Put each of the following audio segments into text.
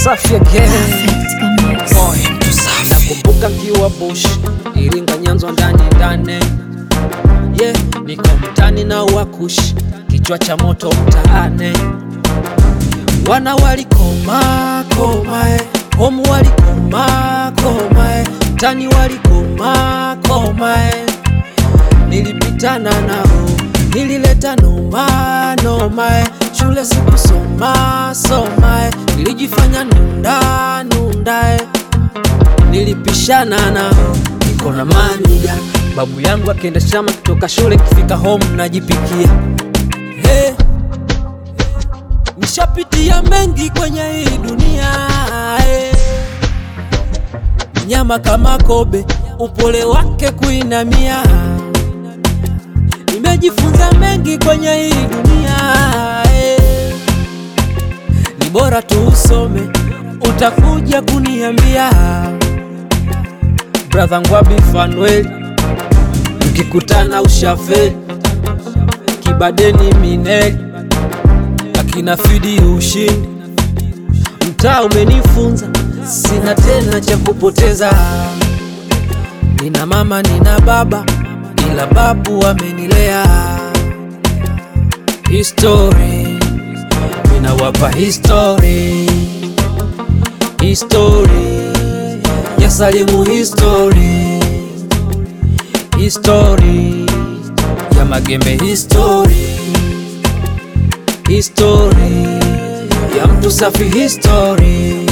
Safi again. Perfect Mix. Boy, mtu safi. Nakumbuka nkiwa bush Iringa Nyanza ndani ndani yeah, niko mtani na wakush kichwa cha moto mtaane wana walikoma komae homu walikoma komae tani walikoma komae nilipitana nao nilileta noma nomae shule sikusoma somae nilijifanya nunda nundae nilipishana nao niko na manija babu yangu akienda shamba kutoka shule kifika home najipikia hey. nishapitia mengi kwenye hii dunia hey. nyama kama kobe upole wake kuinamia nimejifunza mengi kwenye hii dunia hey. ni bora tu usome utakuja kuniambia brother ngwabi fanuel mkikutana ushafeli kibadeni mineli akina fidi ushindi mtaa umenifunza sina tena cha kupoteza nina mama nina baba ila babu amenilea history ninawapa history history ya salimu history history ya magembe history history ya mtu safi history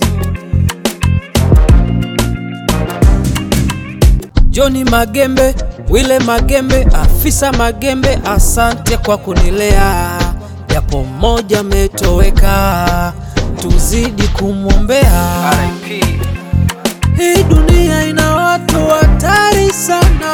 Joni Magembe, Wile Magembe, afisa Magembe, asante kwa kunilea, japo mmoja ametoweka, tuzidi kumwombea. RIP. Hii dunia ina watu hatari sana,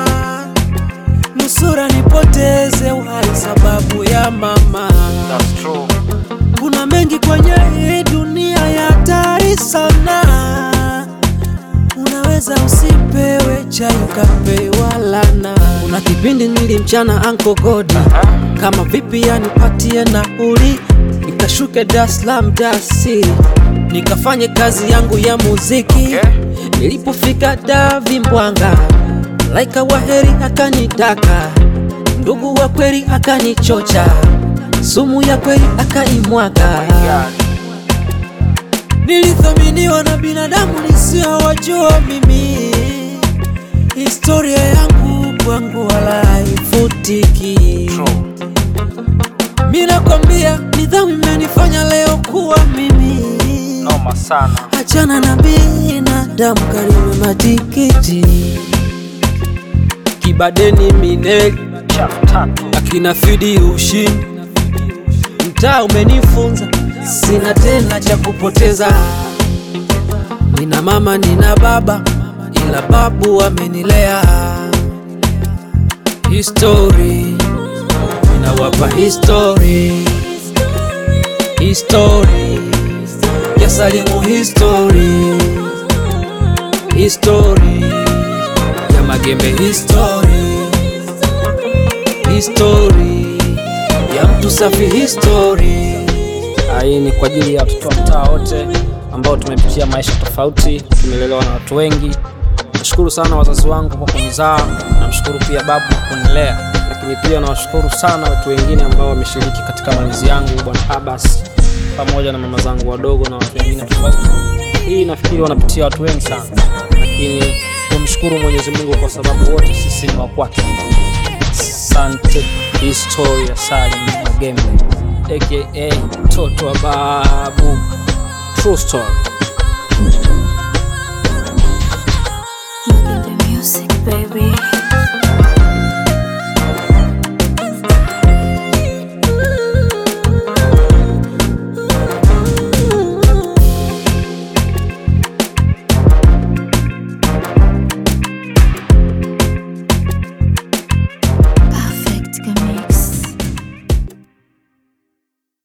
nusura nipoteze uhai sababu ya mama. That's true. Kuna mengi kwenye hii dunia ya hatari sana, unaweza usipewe chai ukapewa lana. Kuna kipindi nilimchana Anko Godi kama vipi yanipatie nauli, nikashuke Dar es Salaam dasi nikafanye kazi yangu ya muziki Okay. Nilipofika Davi Mbwanga, laika wa heri akanitaka, ndugu wa kweli akanichocha, sumu ya kweli akaimwaga. God. Nilithaminiwa na binadamu nisiowajua mimi, historia yangu kwangu wala haifutiki. True. Mi nakwambia nidhamu imenifanya leo kuwa mimi. Noma sana. Achana na binadamu, Karime matikiti, Kibadeni Mineli, Chafu tatu. akina Fidi ushindi, mtaa umenifunza, sina tena cha kupoteza. Nina mama nina baba, ila babu amenilea. History ninawapa history, history ya salimu history, history ya magembe history, history ya mtu safi history. Hii ni kwa ajili ya watoto wa mtaa wote ambao tumepitia maisha tofauti, tumelelewa na watu wengi. Nashukuru sana wazazi wangu kwa kunizaa, namshukuru pia babu kwa kunilea, lakini pia nawashukuru sana watu wengine ambao wameshiriki katika malezi yangu, bwana Abbas pamoja na mama zangu wadogo na watu wengine tofauti. Hii nafikiri wanapitia watu wengi sana, lakini tumshukuru Mwenyezi Mungu kwa sababu wote sisi ni wa kwake. Asante. Historia Salim Magembe aka mtoto wa babu. True story. Magembe Music, baby.